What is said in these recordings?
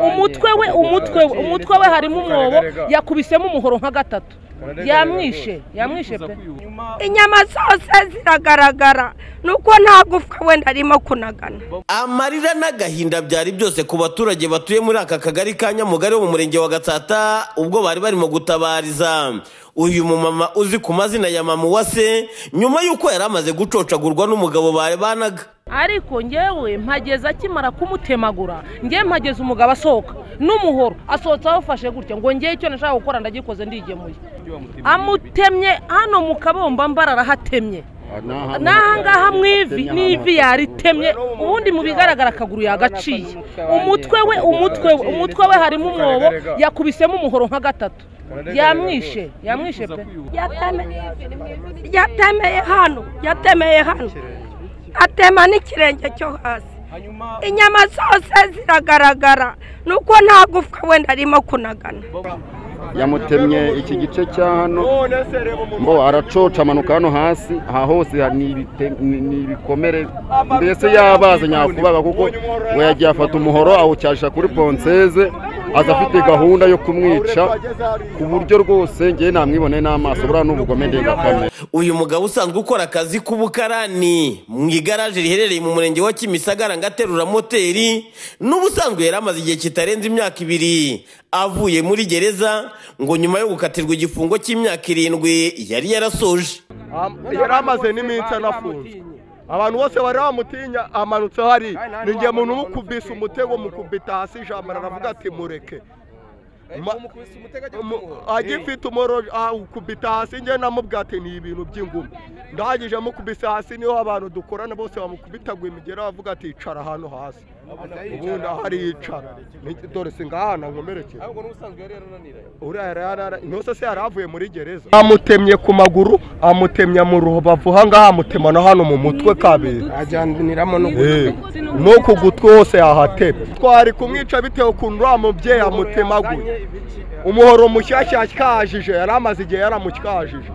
umutwe we umutwe we umutwe we harimo umwobo yakubisemo umuhoro nka gatatu yamwishe yamwishe pe inyama zose ziragaragara nuko nta gufwa wenda arimo kunagana amarira n'agahinda byari byose ku baturage batuye muri aka kagari ka nyamugari wo mu murenge wa gatsata ubwo bari barimo gutabariza uyu mumama uzi ku mazina ya mama uwase nyuma y'uko yari amaze gucocagurwa n'umugabo bari banaga ariko ngewe mpageze akimara kumutemagura ngewe mpageze umugabo asohoka n'umuhoro asohotse awufashe gutya ngo ngewe icyo nashaka gukora ndagikoze ndigemuye amutemye hano mu kabomba mbara arahatemye n'ahangaha mu ivi n'ivi yaritemye ubundi mu bigaragara akaguru yagaciye umutwe we umutwe we umutwe we harimo umwobo yakubisemo umuhoro nka gatatu yamwishe yamwishe pe Yateme- yatemeye hano yatemeye hano atema n'ikirenge cyo hasi inyama zose ziragaragara nuko nta gufwa wenda arimo kunagana yamutemye iki gice cya hano ngo aracoca amanuka hano hasi aha hose ha- ni ibite- ni- ni ibikomere mbese yabaze nyakubahwa kuko ngo yagiye afata umuhoro awucyasha kuri ponseze aza afite gahunda yo kumwica ku buryo rwose ngewe namwibone n'amaso buriya n'ubugome ndengakamere uyu mugabo usanzwe ukora akazi k'ubukarani mu igaraje riherereye mu murenge wa kimisagara ngaterura moteri n'ubusanzwe yari amaze igihe kitarenze imyaka ibiri avuye muri gereza ngo nyuma yo gukatirwa igifungo cy'imyaka irindwi yari yarasoje yari amaze n'iminsi anafunzwe abantu bose bari bamutinya amanutse hari ni nge muntu umukubise umutego mukubita hasi ijambo aravuga ati mureke Ma- Mu- agifite umuro ukubita hasi nge namubwira ati ni ibintu by'ingumi ndahagije amukubise hasi niho abantu dukorana bose bamukubitaga imigera bavuga ati icara hano hasi ubundi aho ariyicara Ni- dore si ngaha nankomerekeye uriya yari yarara ntose se yari avuye muri gereza amutemye ku maguru amutemye mu rubavu aha ngaha amutema no hano mu mutwe kabiri ajyaniramo no Eh, no ku gutwi hose yahatemye twari kumwica bitewe ukuntu uriya mubyeyi amutemaguye umuhoro mushyashya yakajije yari amaze igihe yaramucyajije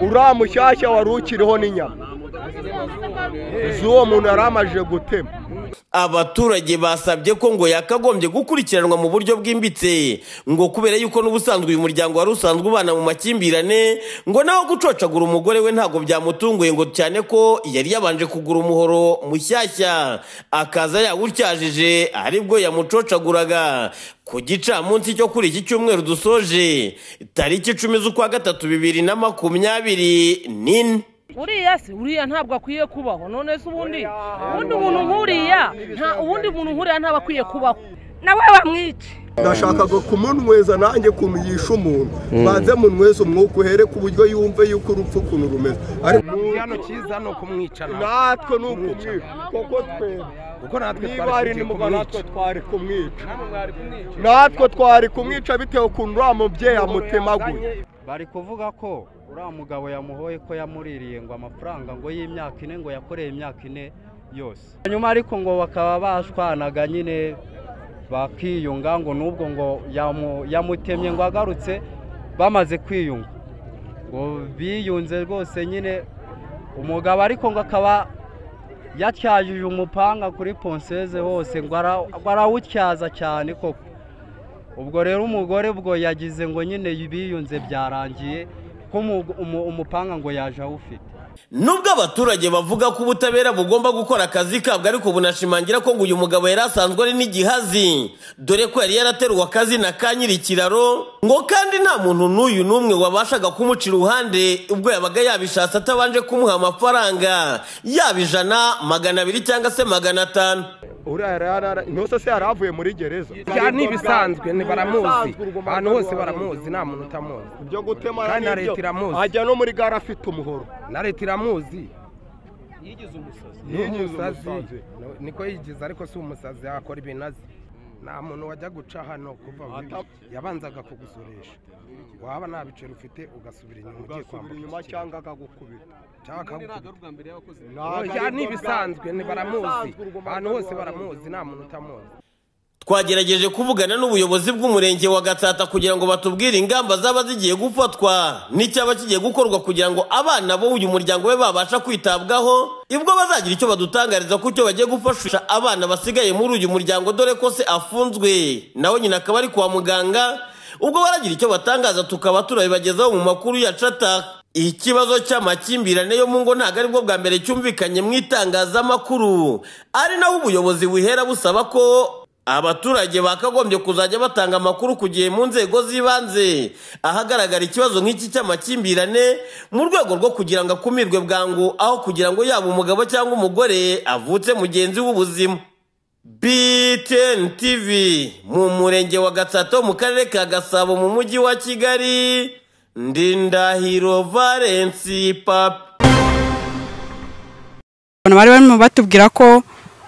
uriya mushyashya wari ukiriho n'inyama z'uwo muntu yari amajije gutema abaturage basabye ko ngo yakagombye gukurikiranwa mu buryo bwimbitse ngo kubera yuko n'ubusanzwe uyu muryango wari usanzwe ubana mu makimbirane ngo nawe gucocagura umugore we ntabwo byamutunguye ngo cyane ko yari yabanje kugura umuhoro mushyashya akaza yawutyajije aribwo yamucocaguraga ku gicamunsi cyo kuri iki cyumweru dusoje tariki icumi z'ukwa gatatu bibiri na makumyabiri n'ine uriya se uriya ntabwo akwiye kubaho none se ubundi ubundi umuntu nk'uriya nta ubundi muntu nk'uriya ntabwo akwiye kubaho nawe bamwice ndashakaga kumunyweza nanjye kumenyesha umuntu banze munyweze umwuka uhere ku buryo yumve yuko urupfu ukuntu rumeze ariko hano cyiza ni ukumwicana natwe ni ukumwica kuko twebwe kuko natwe niba twari ari tugiye nimugwa natwe kumwica twari kumwica natwe twari kumwica bitewe ukuntu uriya mubyeyi amutemaguye bari kuvuga ko uriya mugabo yamuhoye ko yamuririye ngo amafaranga ngo y'imyaka ine ngo yakoreye imyaka ine yose nyuma ariko ngo bakaba bashwanaga nyine bakiyunga ngo n'ubwo ngo yamu- yamutemye ngo agarutse bamaze kwiyunga ngo biyunze rwose nyine umugabo ariko ngo akaba yatyajije umupanga kuri ponseze hose ngo ara- ngo arawutyaza cyane koko ubwo rero umugore ubwo yagize ngo nyine biyunze byarangiye ko umu- umu- umupanga ngo yaje awufite nubwo abaturage bavuga ko ubutabera bugomba gukora akazi kabwo ariko bunashimangira ko ngo uyu mugabo yari asanzwe ari n'igihazi dore ko yari yarateruwe akazi na ka nyiri ikiraro ngo kandi nta muntu n'uyu n'umwe wabashaga kumuca iruhande ubwo yabaga yabishatse atabanje kumuha amafaranga yaba ijana magana abiri cyangwa se magana atanu uriya yari yarara- ntose se yari avuye muri gereza bya n'ibisanzwe ni baramuzi Ibisanzwe urwo ahantu mugabo hose yari baramuzi nta muntu utamuzi ibyo gutema Kandi na n'ibyo. leta iramuzi. ajya no muri gare afite umuhoro na leta iramuzi ni Yigize umusazi umusazi. niko yigize ariko si umusazi yakora ibintu azi nta muntu wajya guca hano kuva mu bibi. yabanzaga kugusoresha waba nta biceri ufite ugasubira inyuma ugiye ugasubira inyuma kwambuka cyangwa akagukubita cyangwa akagukubita Ntabwo oya aribwo ni ibisanzwe ni bwa- baramuzi ibisanzwe urwo ahantu mugabo hose yari azi. baramuzi nta muntu utamuzi twagerageje kuvugana n'ubuyobozi bw'umurenge wa gatsata kugira ngo batubwire ingamba zaba zigiye gufatwa n'icyaba kigiye gukorwa kugira ngo abana b'uyu muryango we babasha kwitabwaho ibwo bazagira icyo badutangariza ko icyo bagiye gufashisha abana basigaye muri uyu muryango dore ko se afunzwe nawe nyina akaba ari kwa muganga ubwo baragira icyo batangaza tukaba turabibagezaho mu makuru ya cata ikibazo cy'amakimbirane yo mu ngo ntabwo aribwo bwa mbere cyumvikanye mu itangazamakuru ari naho ubuyobozi buhera busaba ko abaturage bakagombye kuzajya batanga amakuru ku gihe mu nzego z'ibanze ahagaragara ikibazo nk'iki cy'amakimbirane mu rwego rwo kugira ngo akumirwe bwangu aho kugira ngo yaba umugabo cyangwa umugore avutse mugenzi w'ubuzima BTN TV mu murenge wa Gatsato mu karere ka Gasabo mu mujyi wa Kigali Ndindahiro Valence Papa bari barimo batubwira ko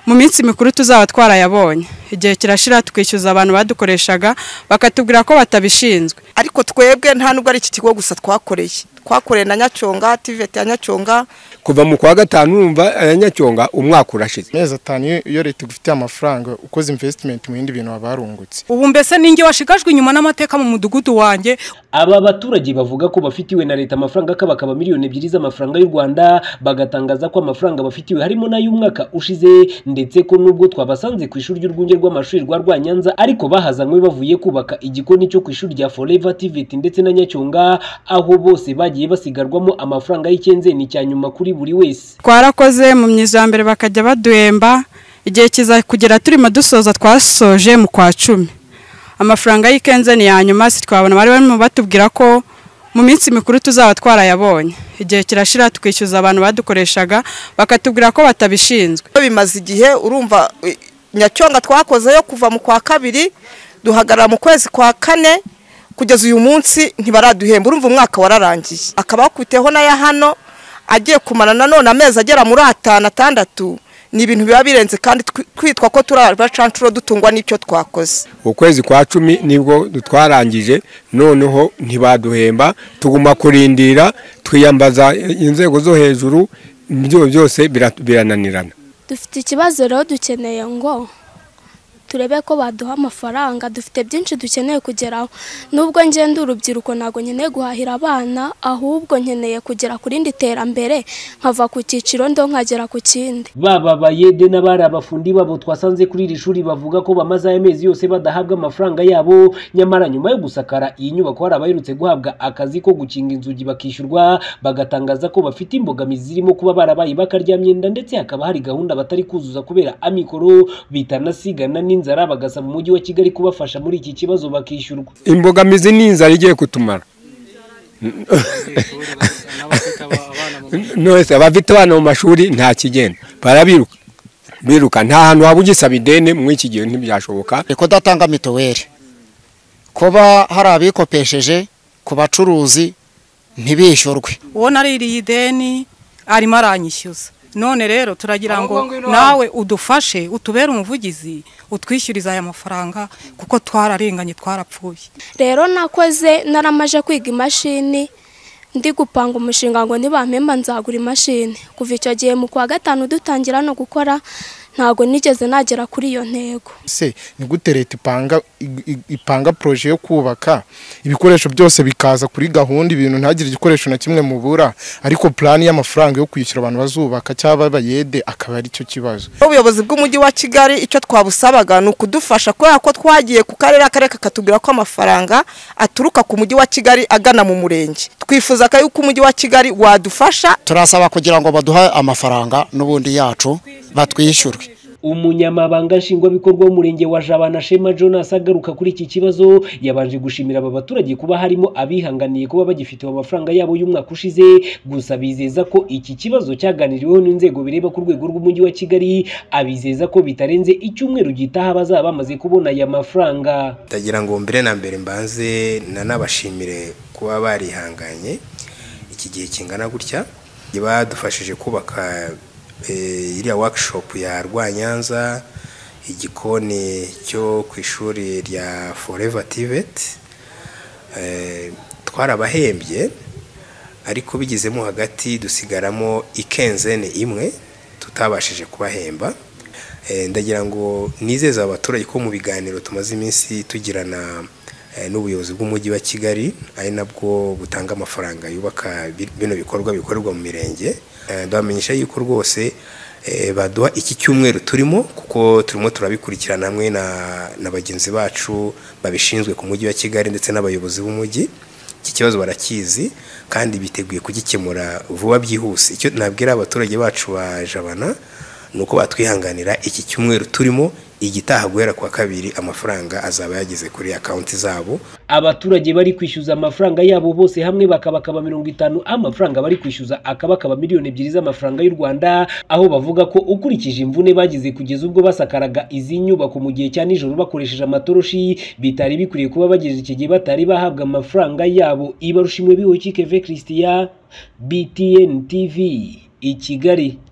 mu minsi mikuru tuzaba twarayabonye igihe kirashira tukishyuza abantu badukoreshaga bakatubwira ko batabishinzwe ariko twebwe nta nubwo ari iki kigo gusa twakoreye twakoreye na nyaconga tiveti ya nyaconga kuva mu kwa gatanu urumva aya nyacyonga umwaka urashize amezi atanu iyo leta igufitiye amafaranga ukoze imvesitimenti mu bindi bintu waba warungutse ubu mbese ninjye washigajwe inyuma n'amateka mu mudugudu wanjye aba baturage bavuga ko bafitiwe na leta amafaranga akabakaba miliyoni ebyiri z'amafaranga y'u rwanda bagatangaza ko amafaranga bafitiwe harimo n'ay'umwaka ushize ndetse ko nubwo twabasanze ku ishuri ry'urwunge rw'amashuri rwa rwanyanza ariko bahazanywe bavuye kubaka igikoni cyo ku ishuri rya foreva tiveti ndetse na nyacyonga aho bose bagiye basigarwamo amafaranga y'icyenzeni cya nyuma kuri buri wese twarakoze mu myiza ya mbere bakajya baduhemba igihe kiza kugera turimo dusoza twasoje mu kwa cumi amafaranga y'ikenzeni ya nyuma twabona bari barimo batubwira ko mu minsi mikuru tuzaba twarayabonye igihe kirashira tukishyuza abantu badukoreshaga bakatubwira ko batabishinzwe bimaze igihe urumva nyacyonga twakozeyo kuva mu kwa kabiri duhagarara mu kwezi kwa kane kugeza uyu munsi ntibaraduhemba urumva umwaka wararangiye akaba bakubiteho n'aya hano agiye kumara nanone amezi agera muri atanu atandatu ni ibintu biba birenze kandi twitwa ko turi abacancuro dutungwa n'icyo twakoze ukwezi kwa cumi nibwo twarangije noneho ntibaduhemba tuguma kurindira twiyambaza inzego zo hejuru ibyo byose birananirana dufite ikibazo rero dukeneye ngo turebe ko baduha amafaranga dufite byinshi dukeneye kugeraho nubwo ngenda urubyiruko ntabwo nkeneye guhahira abana ahubwo nkeneye kugera ku rindi terambere nkava ku cyiciro ndo nkagera ku kindi baba bayede n'abari abafundi babo twasanze kuri iri shuri bavuga ko bamaze amezi yose badahabwa amafaranga yabo nyamara nyuma yo gusakara iyi nyubako hari abaherutse guhabwa akazi ko gukinga inzugi bakishyurwa bagatangaza ko bafite imbogamizi zirimo kuba barabaye bakaryamyenda ndetse hakaba hari gahunda batari kuzuza kubera amikoro bitanasigana n'inzu inzara bagasaba umujyi wa kigali kubafasha muri iki kibazo bakishyurwa imbogamizi ni inzara igiye kutumara abafite abana mu mashuri nta kigenda barabiruka biruka nta hantu waba ugisaba ideni muri iki gihe ntibyashoboka kudatanga mituweli kuba hari abikopesheje ku bacuruzi ntibishyurwe uwo naririye ideni arimo aranyishyuza none rero turagira ngo nawe udufashe utubere umuvugizi utwishyuriza aya mafaranga kuko twararenganye twarapfuye rero nakoze naramaje kwiga imashini ndi gupanga umushinga ngo nibampemba nzagura imashini kuva icyo gihe mu kwa gatanu dutangira no gukora ntabwo nigeze nagera kuri iyo ntego se ni gute leta ipanga ipanga poroje yo kubaka ibikoresho byose bikaza kuri gahunda ibintu ntagire igikoresho na kimwe mubura ariko purani y'amafaranga yo kwishyura abantu bazubaka cyangwa bayede akaba ari cyo kibazo ubuyobozi bw'umujyi wa kigali icyo twabusabaga ni ukudufasha kubera ko twagiye ku karere akarere kakatubwira ko amafaranga aturuka ku mujyi wa kigali agana mu murenge twifuza ko umujyi wa kigali wadufasha turasaba kugira ngo baduhe amafaranga n'ubundi yacu batwishyure umunyamabanga nshingwabikorwa w'umurenge wa jabana shema jonas agaruka kuri iki kibazo yabanje gushimira aba baturage kuba harimo abihanganiye kuba bagifitiwe amafaranga yabo y'umwaka ushize gusa bizeza ko iki kibazo cyaganiriweho n'inzego bireba ku rwego rw'umujyi wa kigali abizeza ko bitarenze icyumweru gitaha bazaba bamaze kubona aya mafaranga ndagira ngo mbere na mbere mbanze nanabashimire kuba barihanganye iki gihe kingana gutya badufashije kubaka iriya workshop ya rwanyanza igikoni cyo ku ishuri rya forever tivet twarabahembye ariko bigezemo hagati dusigaramo ikenzene imwe tutabashije kubahemba ndagira ngo nizeze abaturage ko mu biganiro tumaze iminsi tugirana n'ubuyobozi bw'umujyi wa kigali ari nabwo butanga amafaranga yubaka bino bikorwa bikorerwa mu mirenge ndabamenyesha yuko rwose baduha iki cyumweru turimo kuko turimo turabikurikirana hamwe na bagenzi bacu babishinzwe ku mujyi wa kigali ndetse n'abayobozi b'umujyi iki kibazo barakizi kandi biteguye kugikemura vuba byihuse icyo nabwira abaturage bacu bajabana ni uko batwihanganira iki cyumweru turimo igitaha guhera kwa kabiri amafaranga azaba yageze kuri akawunti zabo abaturage bari kwishyuza amafaranga yabo bose hamwe bakabakaba mirongo itanu amafaranga bari kwishyuza akabakaba miliyoni ebyiri z'amafaranga y'u rwanda aho bavuga ko ukurikije imvune bagize kugeza ubwo basakaraga izi nyubako mu gihe cya nijoro bakoresheje amatoroshi bitari bikwiriye kuba bageze iki gihe batari bahabwa amafaranga yabo ibarushimwe bihukike ve christian btn tv i kigali